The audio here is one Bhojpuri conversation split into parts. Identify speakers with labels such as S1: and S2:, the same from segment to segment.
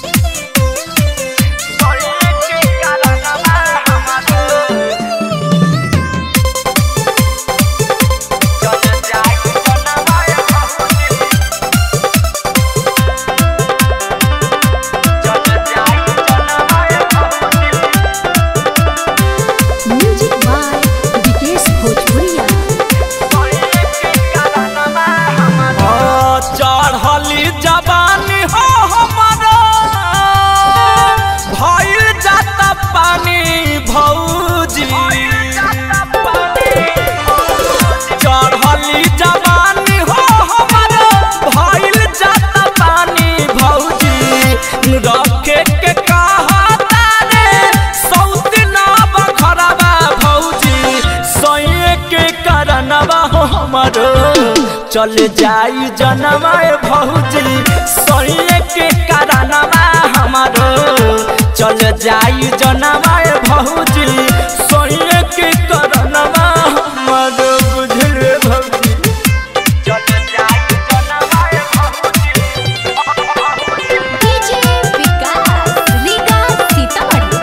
S1: म्यूजिक बाय विकेश भोजपुरिया
S2: चढ़ली जवानी हो हमारा भइल जाता पानी भौजी चढ़ली जवानी हो हमारा भइल जाता पानी भौजी रखे के कहा तारे सौत ना बखरवा भौजी सैये के करनवा हो हमारो चल जाई जनमाए भौजी सैये के करनवा हमारो चल जाई जनमाए भौजी सैये के करनवा हमारो बुझल भौजी चल जाई जनमाए भौजी
S1: डीजे विकास रीगा सीतामढ़ी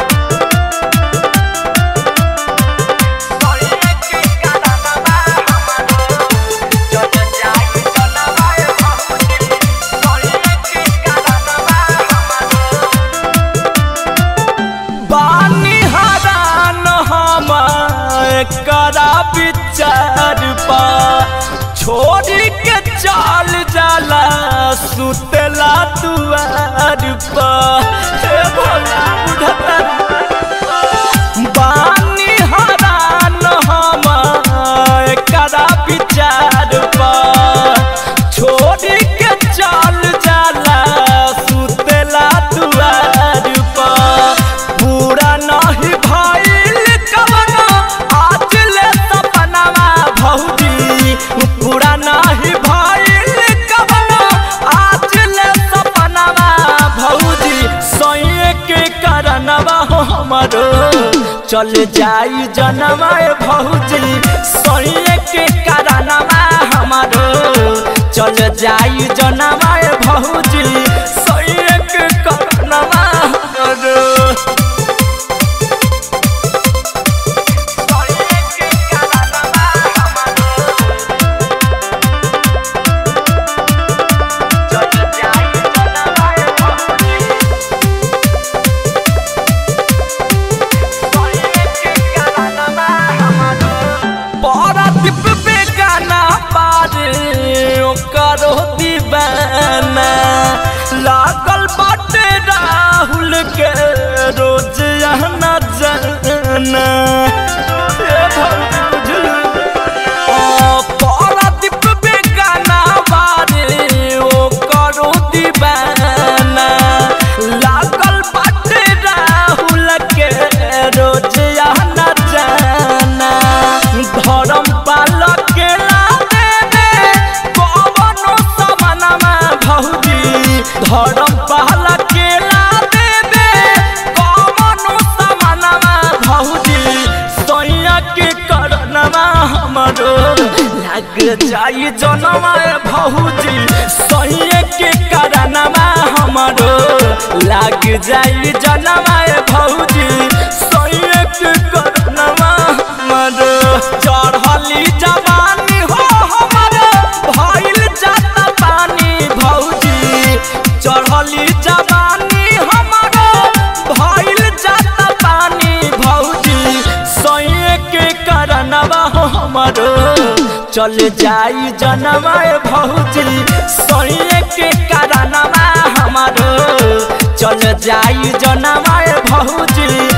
S2: बानी हरान हम करा विचार पा छोड़ी के चाल जाला सुतला दुआर पा हे भोला बुढ़ता बानी हरान हम करा विचार पा छोड़ी के चाल जाला सुतला दुआर पा पूरा नहीं भइल कवनो आज ले सपनावा भौजी पूरा नहीं भइल कवनो आज ले सपनावा भौजी सैये के करनवा हो हमारो चल जाई जनमाए भौजी सैये के करनवा हमारो चल जाई जनमाए भौजी सैये के करनवा हमारो पारादीप बेगाना पारे ओकरो दीवाना लागल बाटे राहुल के रोज आना जाना ए भौजी बुझलू? ओ पारादीप बेगाना पारे ओकरो दीवाना लागल बाटे राहुल के रोज आना जाना धर्म पालक के लादे कवनो समनमा भौजी धर्म पालक के लादे कवनो समनमा भौजी सैया के करनमा हमरो लाग जाई जनमा भौजी सैया के करनमा हमरो लाग जाई जनमा भौजी सैया के करनमा हमरो चढ़ली जवानी हो हमरो भइल जाता पानी भौजी चढ़ली जवानी हमरो भइल जाता पानी भौजी सैये के करनवा हो हमरो चल जाई जनवा भौजी सैये के करनवा हमरो चल जाई जनवा भौजी